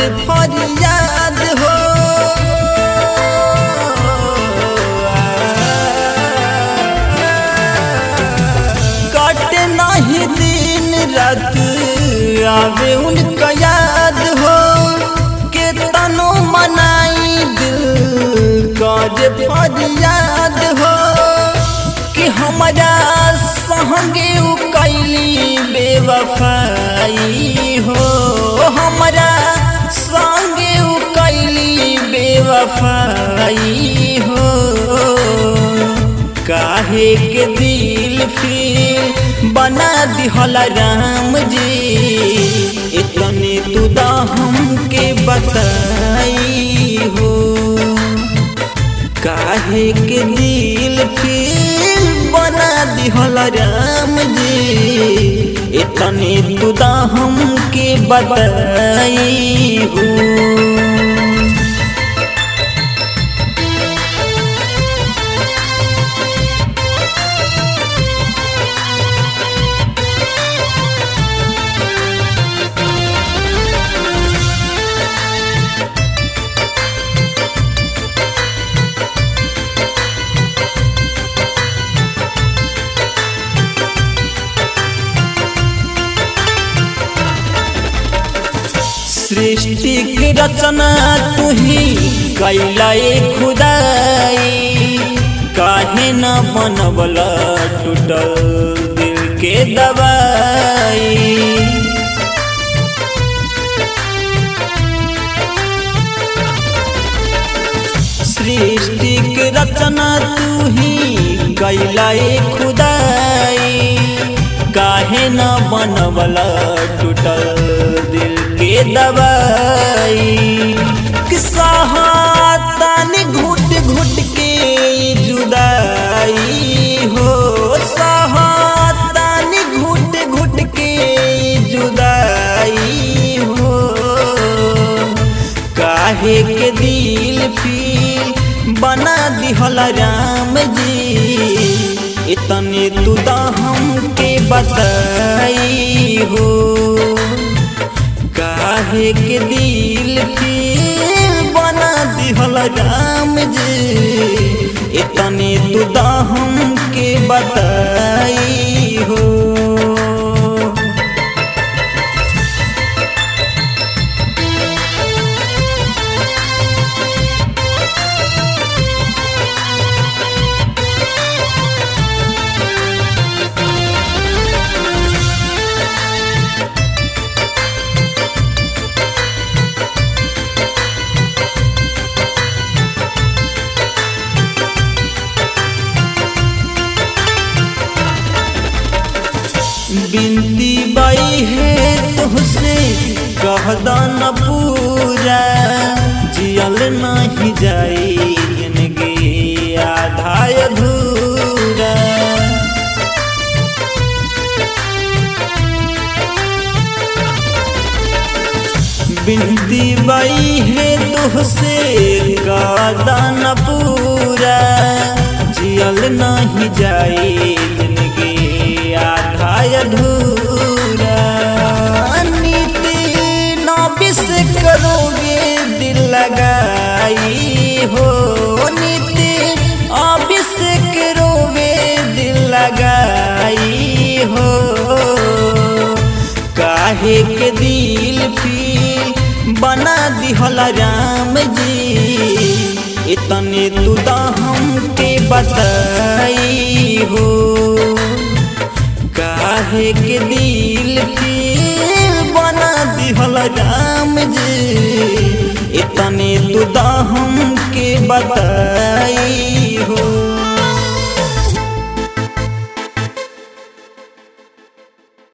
फरियाद हो कटे नहीं दिन रात आवे उनका याद हो के तनो मनाई दिल कर फरियाद हो कि हमारा संगे उ कैली बेवफाई हो हमारा संगे उ कैली बेवफाई हो काहे के दिल फिर बना दिहला राम जी इतने तू दा हमके बताई हो काहे के दिल फिर बना दिहल राम जी इतने तू दा हमके बताई हो सृष्टि की रचना तू ही कैला खुदाई काहे न बनबला टूटल दिल के दवाई सृष्टि की रचना तू ही कैला खुदाई काहे न बनबला टूटल दिल के दवाई तानी घुट घुट के जुदाई हो तानी घुट घुट के जुदाई हो काहे के दिल फिर बना दिहल राम जी इतने तू दा हमके बताई हो काहे के दिल फिर बना दिहल राम जी इतने तू दा हमके बताई हो बिनती बाई है तुहसे कहदा न पूरा जियल नहीं जाई जिंदगी आधा अधूरा बिनती बाई है तुहसे कहदा न पूरा जियल नहीं जाई जिंदगी आधा अधूरा नीति नबिस करोगे दिल लगाई हो नीति अबिस करोगे दिल लगाई हो काहे के दिल फिर बना दिहल राम जी इतने तू दा हमके बताई हो काहे के दिल फिर बना दिहल राम जी इतने तू दा हमके बताई हो